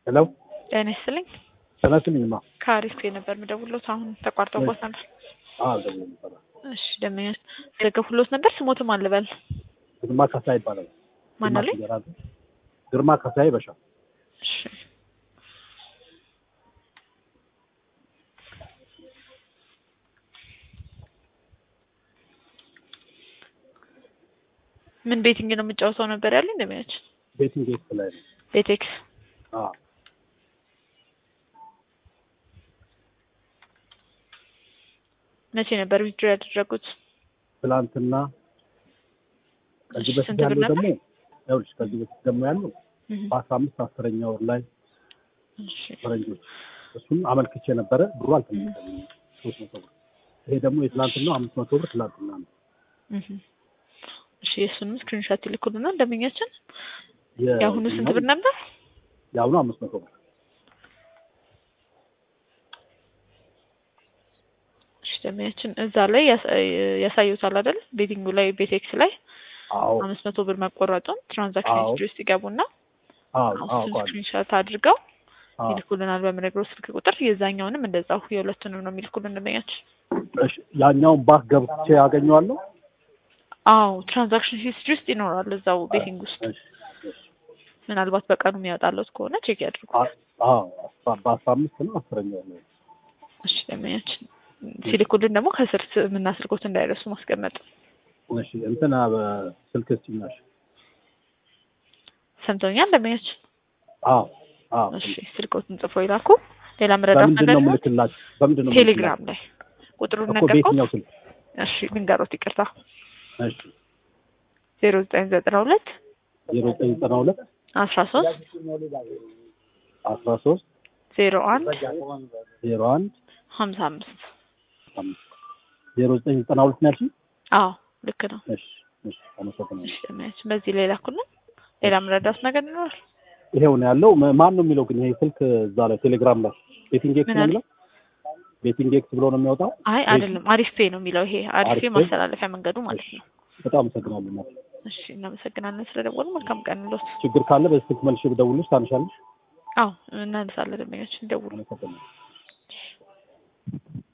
ሄሎ ጤና ይስጥልኝ። ተነስልኝማ ከአሪፍ ነበር የምደውልዎት አሁን ተቋርጦቦት ነበር። ደሞ ነበረ እሺ ደመኛ ደገፉሎት ነበር። ስሞትም አልበል ግርማ ካሳ ይባላል። ማን አለኝ? ግርማ ካሳዬ በሻ እሺ ምን ቤቲንግ ነው የምጫወተው ነበር ያለኝ እንደሚያች ቤቲንግ ቤት ላይ ነው። ቤቴክስ አዎ መቼ ነበር ዊድሮ ያደረጉት? ትላንትና ከዚህ እሺ፣ በፊት ስንት ብር ያለው ነበር? ደግሞ ይኸውልሽ ከዚህ በፊት ደግሞ ያለው እህ፣ በአስራ አምስት አስረኛ ወር ላይ እሺ ፈረንጆች እሱን አመልክቼ ነበረ ብሩ አልተመለሰልኝም ሶስት መቶ ብር ይሄ ደግሞ የትላንትናው አምስት መቶ ብር ትላንትና ነው እህ። እሺ የእሱንም ስክሪንሾት ይልኩልና ደንበኛችን የ- የአሁኑ ስንት ብር ነበር? የአሁኑ አምስት መቶ ብር እሺ ደንበኛችን እዛ ላይ ያሳ- ያሳዩታል አይደል? ቤቲንጉ ላይ ቤቴክስ ላይ አዎ አምስት መቶ ብር መቆረጡን ትራንዛክሽን አዎ። ሂስትሪ ውስጥ ይገቡና አዎ እሱን አዎ ቋል ስክሪንሾት አድርገው አዎ ይልኩልናል በምነግረው ስልክ ቁጥር። የዛኛውንም እንደዛው የሁለቱንም ነው የሚልኩልን ደንበኛችን። እሺ ያኛውን ባክ ገብቼ ያገኘዋለሁ አዎ ትራንዛክሽን ሂስትሪ ውስጥ ይኖራል እዛው ቤቲንግ ውስጥ። እሺ እሺ ምናልባት በቀኑ የሚያወጣለት ከሆነ ቼክ ያድርጉ። አ- አዎ አስራ- በአስራ አምስት ነው አስረኛ ወር ላይ እሺ ደንበኛችን ሲልኩልን ደግሞ ከስር ስምና ስልኮት እንዳይረሱ ማስቀመጥ። እሺ እንትና በስልክ ስጭኛሽ ሰምተውኛል ደንበኛችን? አዎ አዎ እሺ ስልኮትን ጽፎ ይላኩ። ሌላ መረዳት በምንድን ነገር ነው ነው? ምልክላችሁ በምንድን ነው ቴሌግራም ላይ ቁጥሩን ምልክላችሁ? እኮ ነገርኩት። በየትኛው ስልክ እሺ ልንገሮት፣ ይቅርታ እሺ ዜሮ ዘጠኝ ዘጠና ሁለት ዜሮ ዘጠኝ ዘጠና ሁለት አስራ ሶስት አስራ ሶስት ዜሮ አንድ ዜሮ አንድ ሀምሳ አምስት አምስት ዜሮ ዘጠኝ ዘጠና ሁለት ነው ያልሽኝ? አዎ ልክ ነው። እሺ እሺ አመሰግናለሁ። እሺ ደንበኛችን በዚህ ላይ ላኩልን። ሌላ መረዳት ነገር ይኖራል? ይሄው ነው ያለው። ማ- ማን ነው የሚለው ግን ይሄ ስልክ እዛ ላይ ቴሌግራም ላይ ቤቲንግ ኤክስ ምን ነው አለ? የሚለው ቤቲንግ ኤክስ ብሎ ነው የሚወጣው። አይ አይደለም፣ አሪፍ ፔ ነው የሚለው ይሄ አሪፍ አሪፍ ፔ ፔ? ማስተላለፊያ መንገዱ ማለት ነው። በጣም አመሰግናለሁ። እናቴ። እሺ እናመሰግናለን ስለደወሉ። መልካም ቀን ሎት። ችግር ካለ በዚህ ስልክ መልሼ ብደውልልሽ ታነሻለሽ? አዎ እናነሳለን። ደንበኛችን ደውሉ። አመሰግናለሁ።